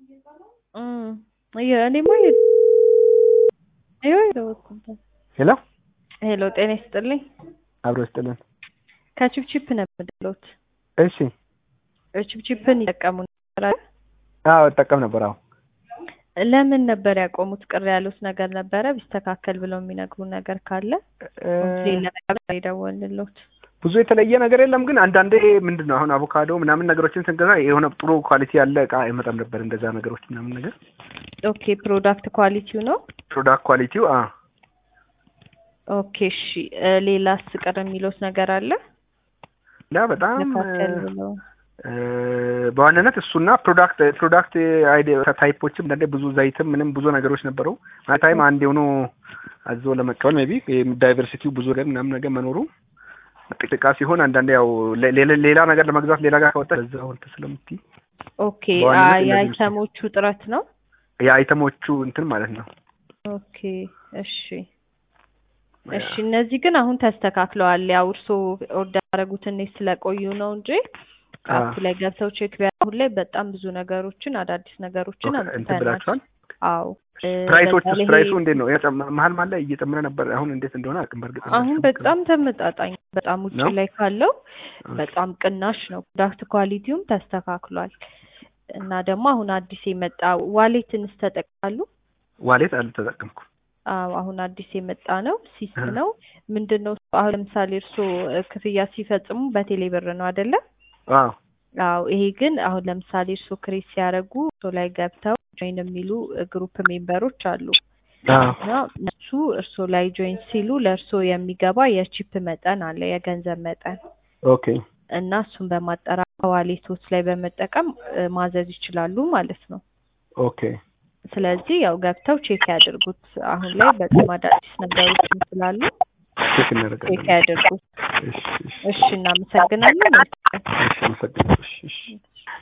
እኔማ የደወልኩበት ሄሎ ሄሎ ጤና ይስጥልኝ አብሮ ይስጥልን። ከቺፕቺፕ ነው የምደውለው እሺ ቺፕቺፕን ይጠቀሙ ነበር አይደል? አዎ እጠቀም ነበር። አዎ ለምን ነበር ያቆሙት? ቅር ያሉት ነገር ነበረ? ቢስተካከል ብለው የሚነግሩ ነገር ካለ ሌላ ነገር የደወልንልዎት። ብዙ የተለየ ነገር የለም፣ ግን አንዳንዴ ምንድን ነው አሁን አቮካዶ ምናምን ነገሮችን ስንገዛ የሆነ ጥሩ ኳሊቲ ያለ እቃ አይመጣም ነበር። እንደዛ ነገሮች ምናምን ነገር ኦኬ ፕሮዳክት ኳሊቲው ነው። ፕሮዳክት ኳሊቲው አ ኦኬ እሺ። ሌላስ ቅር የሚሉት ነገር አለ? ላ በጣም መካከል ብለው እ በዋናነት እሱና ፕሮዳክት ፕሮዳክት አይዲያ ታይፖችም አንዳንዴ ብዙ ዘይትም ምንም ብዙ ነገሮች ነበሩ። ማለት ታይም አንድ የሆኑ አዞ ለመቀበል ሜይ ቢ ዳይቨርሲቲው ብዙ ላይ ምናምን ነገር መኖሩ ጥቅጥቃ ሲሆን አንዳንዴ ያው ሌላ ሌላ ነገር ለመግዛት ሌላ ጋር ከወጣ እዛው እንትን ስለምትይ ኦኬ በዋናነት አ- እነዚህ የአይተሞቹ ጥረት ነው። የአይተሞቹ እንትን ማለት ነው። ኦኬ እሺ እሺ። እነዚህ ግን አሁን ተስተካክለዋል። ያው እርስዎ ኦርደር ያደረጉት እኔ ስለቆዩ ነው እንጂ አ አፑ ላይ ገብተው ቼክ ቢያደርጉ አሁን ላይ በጣም ብዙ ነገሮችን አዳዲስ ነገሮችን ኦኬ፣ እንትን አምጥተናል። ብላችኋል። አዎ እ ፕራይሶች በዛ ላይ ፕራይሱ እንዴት ነው? የጨመ- መሀል መሀል ላይ እየጨመረ ነበር። አሁን እንዴት እንደሆነ አቅም በእርግጥ አሁን በጣም ተመጣጣኝ በጣም ውጭ ነው? ላይ ካለው ኦኬ። በጣም ቅናሽ ነው። ፕሮዳክት ኳሊቲውም ተስተካክሏል እና ደግሞ አሁን አዲስ የመጣ ዋሌትንስ ተጠቅማሉ? ዋሌት አልተጠቀምኩም። አዎ አሁን አዲስ የመጣ ነው። ሲስ እ ነው ምንድን ነው? አሁን ለምሳሌ እርስዎ እ ክፍያ ሲፈጽሙ በቴሌ ብር ነው አይደለ? አዎ አዎ ይሄ ግን አሁን ለምሳሌ እርስዎ ክሬት ሲያደርጉ እርስዎ ላይ ገብተው ጆይን የሚሉ እ ግሩፕ ሜምበሮች አሉ አዎ እና እነሱ እርስዎ ላይ ጆይን ሲሉ ለእርስዎ የሚገባ የቺፕ መጠን አለ የገንዘብ መጠን ኦኬ እና እሱን በማጠራቀም ዋሌቶች ላይ በመጠቀም እ ማዘዝ ይችላሉ ማለት ነው። ኦኬ ስለዚህ ያው ገብተው ቼክ ያድርጉት። አሁን ላይ በጣም አዳዲስ ነገሮችም ስላሉ ቼክ ቼክ እናደርጋለን። ያድርጉት። እሺ እሺ እሺ እናመሰግናለን። እሺ፣ አመሰግናለሁ። እሺ እሺ